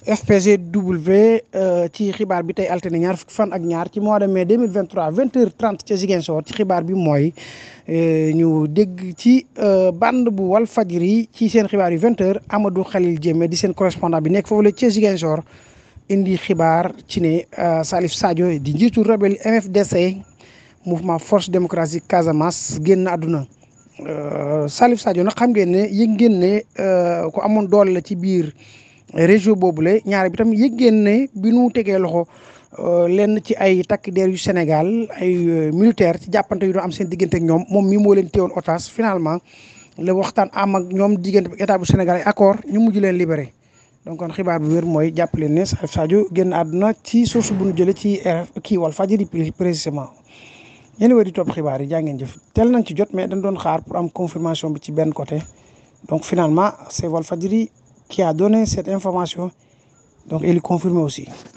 FPGW ci xibaar bi tey altine ñaar fukki fan ak ñaar ci mois de mai 2023 20 heures 30 ca Ziguinchor ci xibaar bi mooy ñu dégg ci bande bu wal fajri ci seen xibaar yu 20 heures Amadou Khalil Diémé di seen correspondant bi nekk foofu la ca Ziguinchor indi xibaar ci ne Salif Sadio di njiitu rebelle MFDC mouvement force démocratique Casamance génn àdduna Salif Sadio nag xam ngeen ne yëg ngeen ne ku amoon doole la ci biir région boobule ñaare bi tam yëg ngeen ne bi nu tegee loxo lenn ci ay takk der yu Sénégal ay militaire ci jàppante yu doon am seen diggante ak ñoom moom mi moo leen téewoon otage finalement la waxtaan am ak ñoom diggante ak état bu Sénégal ay accord ñu mujj leen libéré donc kon xibaar bi wér mooy jàpp leen ne Salif Sadio génn àdduna ci source bu ñu jëlee ci kii wal fajiri précisément yéen a di topp xibaar yi jaa ngeen jëf teel nañ ci jot mais dañ doon xaar pour am confirmation bi ci benn côté donc finalement c'est Walfadjri qui a donné cette information donc il est confirmé aussi